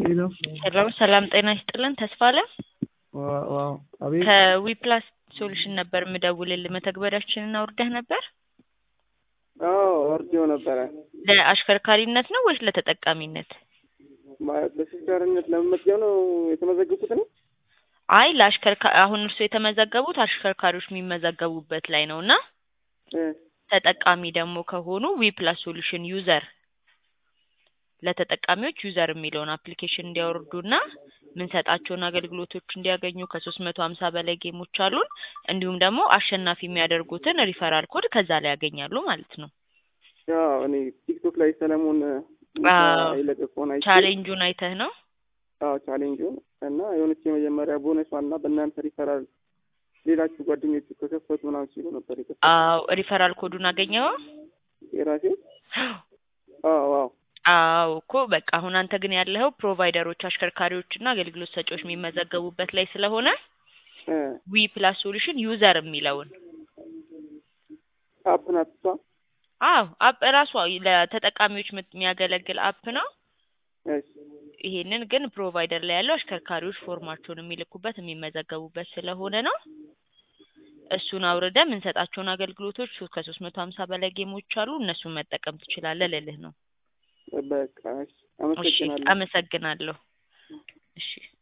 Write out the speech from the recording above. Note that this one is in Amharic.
ሄሎ ሄሎ ሰላም ጤና ይስጥልን ተስፋ አለ ዋው አቤት ከዊፕላስ ሶሉሽን ነበር የምደውልልህ መተግበሪያችንን አውርደህ ነበር አዎ ወርጄው ነበረ ለአሽከርካሪነት ነው ወይስ ለተጠቃሚነት ማለት ለሹፌርነት ለመመዝገብ ነው የተመዘገብኩት ነው አይ ለአሽከርካ አሁን እርሱ የተመዘገቡት አሽከርካሪዎች የሚመዘገቡበት ላይ ነው እና እ ተጠቃሚ ደግሞ ከሆኑ ዊፕላስ ሶሉሽን ዩዘር ለተጠቃሚዎች ዩዘር የሚለውን አፕሊኬሽን እንዲያወርዱና የምንሰጣቸውን አገልግሎቶች እንዲያገኙ ከሶስት መቶ ሀምሳ በላይ ጌሞች አሉን እንዲሁም ደግሞ አሸናፊ የሚያደርጉትን ሪፈራል ኮድ ከዛ ላይ ያገኛሉ ማለት ነው ያው እኔ ቲክቶክ ላይ ሰለሞን አዎ። የለቀቀውን አይቼ ቻሌንጁን አይተህ ነው አዎ ቻሌንጁን እና የሆነች የመጀመሪያ ቦነሷን እና በእናንተ ሪፈራል ሌላችሁ ጓደኞቹ ከከፈቱ ምናምን ሲሉ ነበር የከፈቱ አዎ ሪፈራል ኮዱን አገኘው የራሴ አዎ አዎ አዎ እኮ በቃ አሁን አንተ ግን ያለኸው ፕሮቫይደሮች አሽከርካሪዎች እና አገልግሎት ሰጪዎች የሚመዘገቡበት ላይ ስለሆነ እ ዊ ፕላስ ሶሉሽን ዩዘር የሚለውን አፕ ናት እሷ አዎ አፕ ራሷ ለተጠቃሚዎች የምት- የሚያገለግል አፕ ነው እሺ ይሄንን ግን ፕሮቫይደር ላይ ያለው አሽከርካሪዎች ፎርማቸውን የሚልኩበት የሚመዘገቡበት ስለሆነ ነው እሱን አውርደ የምንሰጣቸውን አገልግሎቶች ሶ- ከሶስት መቶ ሀምሳ በላይ ጌሞች አሉ እነሱን መጠቀም ትችላለህ ልልህ ነው በቃ እሺ እሺ አመሰግናለሁ አመሰግናለሁ እሺ